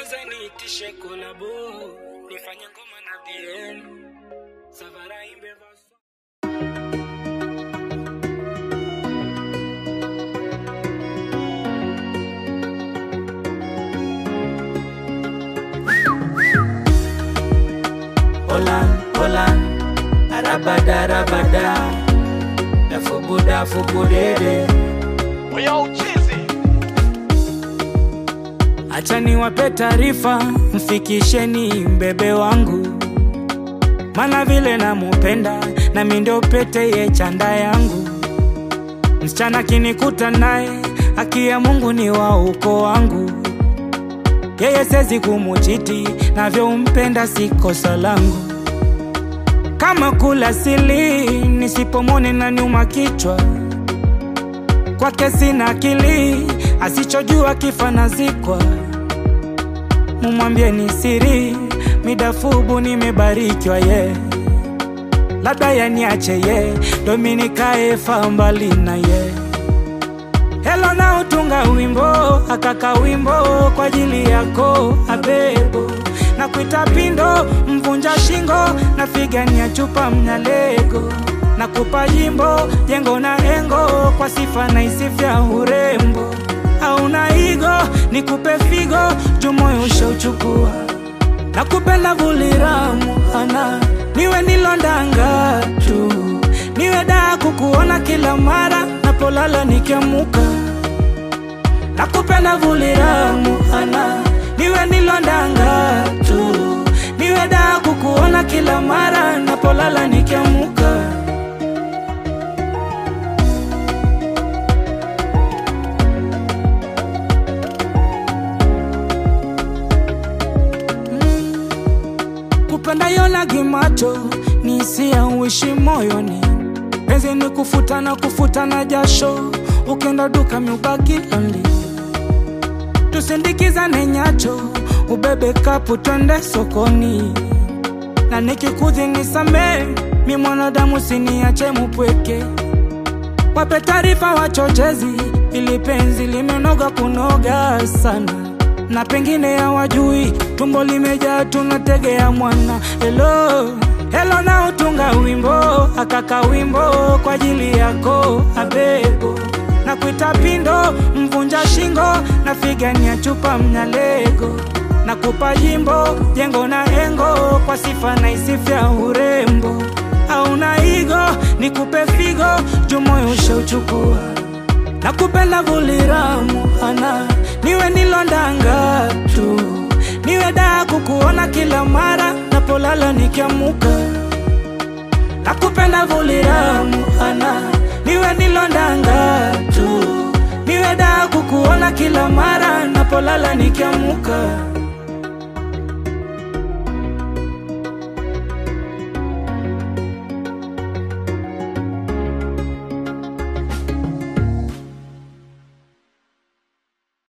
kwanza niitishe kolabo nifanye ngoma na DM Savara imbe vaso Olan, olan, arabada, arabada, dafubuda, fubudede. Yo, Cheesy. Acha niwape taarifa, mfikisheni mbebe wangu, mana vile namupenda nami ndio pete ye chanda yangu. Msichana kinikuta naye, haki ya Mungu ni wa uko wangu. Yeye sezi kumuchiti, navyompenda si kosa langu. Kama kula sili, nisipomwone na nyuma kichwa kwake sina akili, asichojua kifa nazikwa. Mumwambie ni siri, midafubu nimebarikiwa ye, labda yaniache ye, dominikae fa mbali na ye. Helo na utunga wimbo, akaka wimbo kwa ajili yako abebo na kuita pindo mvunja shingo na figania chupa mnyalego na kupa jimbo jengo na engo kwa sifa na isifya urembo au na igo nikupe figo jumoyo ushauchukua na kupenda vuliramu ana niwe nilondanga tu niwe daa kukuona kila mara napolala nikiamuka na kupenda vuliramu ana niwe nilondanga tu niwe daa kukuona kila mara napolala nikiamuka kupenda yolagi macho ni hisia uishi moyoni penzi ni kufuta na kufuta na jasho ukenda duka miubaki lonely tusindikizane nyacho ubebe kapu twende sokoni na nikikudhi nisamee mi mwanadamu siniache mupweke wape taarifa wachochezi ili penzi limenoga kunoga sana na pengine hawajui tumbo limejaa tunategea mwana helo helo na utunga wimbo akaka wimbo kwa ajili yako abebo na kuita pindo mvunja shingo na figania chupa mnyalego na kupa jimbo jengo na engo kwa sifa na isifya urembo au na igo nikupe figo jumoyo ushauchukua na kupenda vuliramu ana niwe nilondanga tu niwe daa kukuona kila mara napolala nikiamuka na kupenda vuliramu ana niwe nilondanga tu niwe daa kukuona kila mara napolala nikiamuka